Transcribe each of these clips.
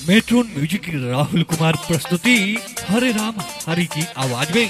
matron music की राहुल कुमार प्रस्तुति हरे राम हरि की आवाज में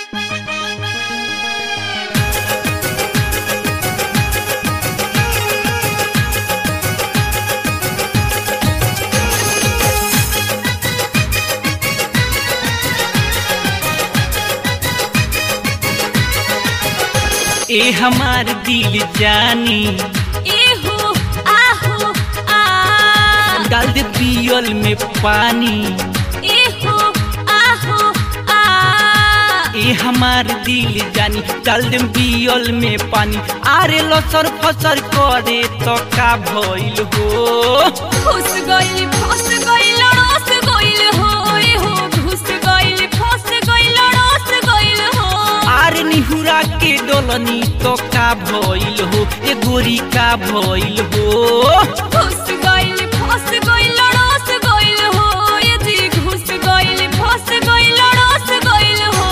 ए हमार दिल जानी एहो आहो आ डाल दे पियल में पानी एहो आहो आ ए हमार दिल जानी डाल दे पियल में पानी आरे लसर फसर करे तो का भइल हो घुस गइल फस गइल रस गइल हो एहो घुस गइल फस गइल रस गइल हो आरे निहुरा के डोलनी तो का भइल हो ए गोरी का भइल हो घुस गइल फस गइल रस गइल हो ये जी घुस गइल फस गइल रस गइल हो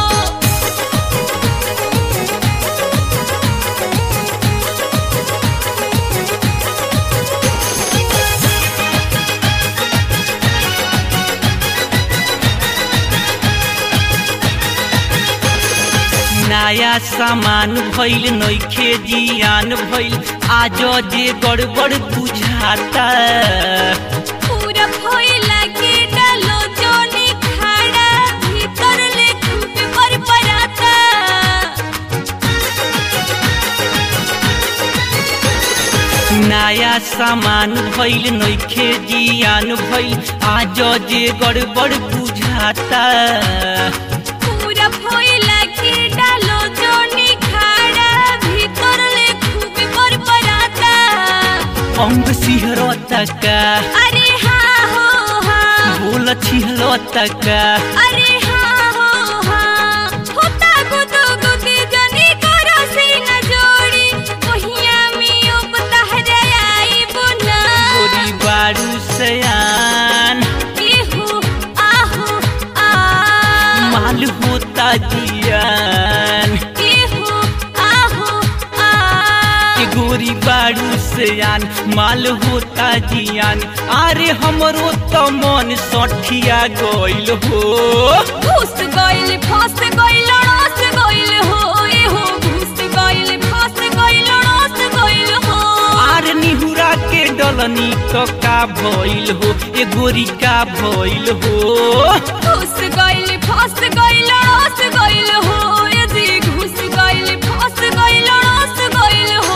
नया सामान भइल नइखे जियान भइल आज जे गड़बड़ बुझाता पूरा भइला के डालो जोनी खाड़ा भीतर ले खूब पर पराता नया सामान भइल नइखे जियान भइल आज जे गड़बड़ बुझाता पूरा भइला के डालो जोनी खाड़ा भीतर ले खूब पर पराता अंग सिहरता का अरे हाँ हो हाँ बोल छिहलता का अरे हाँ हो हाँ होता गुदो गुदी जनी करो सीना जोड़ी ओहिया में ओ बतहर आई बुना गोरी बारू सयान एहो आहो आ माल होता जियान एहो आहो आ के गोरी बारू सयान माल होता जियान अरे हमरो तो मन सठिया गइल हो घुस गइल फस गइल रस गइल हो एहो घुस गइल फस गइल रस गइल हो आर निहुरा के डलनी तो का भइल हो ए गोरी का भइल हो घुस गइल फस गइल रस गइल हो ये जी घुस गइल फस गइल रस गइल हो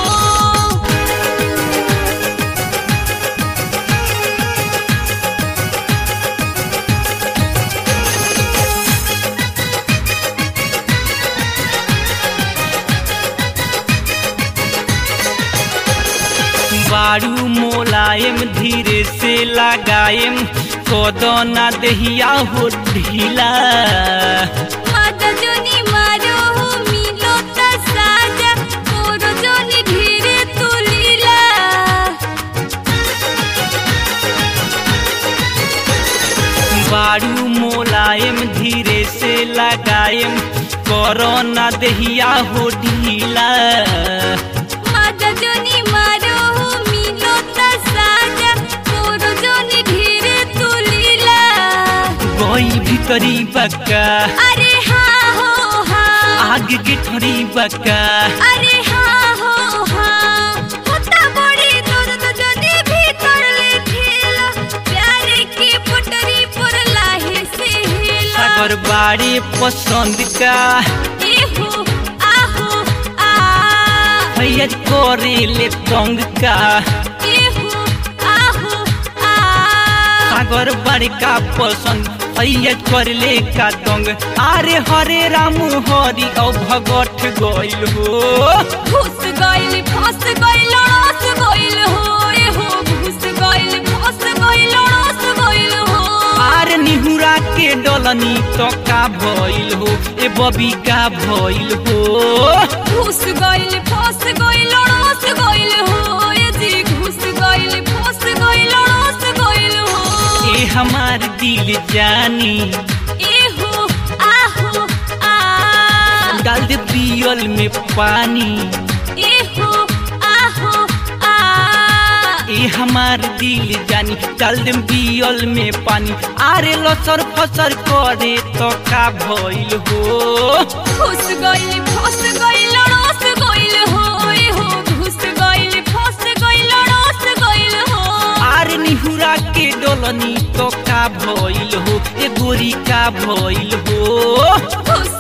बारू मोलायम धीरे से लगायम कोदना दहिया हो ढीला माता जोनी मारो हो मिलो त साजा मोरो जोनी धीरे तू लीला बारू मोलायम धीरे से लगायम कोरोना दहिया हो ढीला माता जोनी मारो हो मिलो त साजा मोरो जोनी धीरे तू लीला गई भीतरी बक्का अरे हाँ हो हाँ आग के ठरी बक्का अरे हाँ हो हाँ होता बड़ी दर्द जनी भीतर ले ठेला प्यार की पुटरी पर लाहे से हेला सागर बाड़ी पसंद का एहो आहो आ भैया करे ले तंग का एहो आहो आ सागर बाड़ी का पसंद भैया कर ले का तंग अरे हरे राम हरि औ भगठ गइल हो घुस गइल फस गइल रस गइल हो एहो घुस गइल फस गइल रस गइल हो आर निहुरा के डलनी तो का भइल हो ए बबी का भइल हो घुस गइल फस गइल रस गइल हो ये जी घुस गइल फस गइल रस गइल हो ए हमार दिल जानी एहो आहो आ डाल दे पियल में पानी एहो आहो आ ए हमार दिल जानी डाल देम बियल में पानी आरे लसर फसर करे तो का भइल हो घुस गइल फस गइल रस गइल हो ए हो घुस गइल फस गइल रस गइल हो आरे निहुरा के डोलनी तो का भइल हो ए गोरी का भइल हो घुस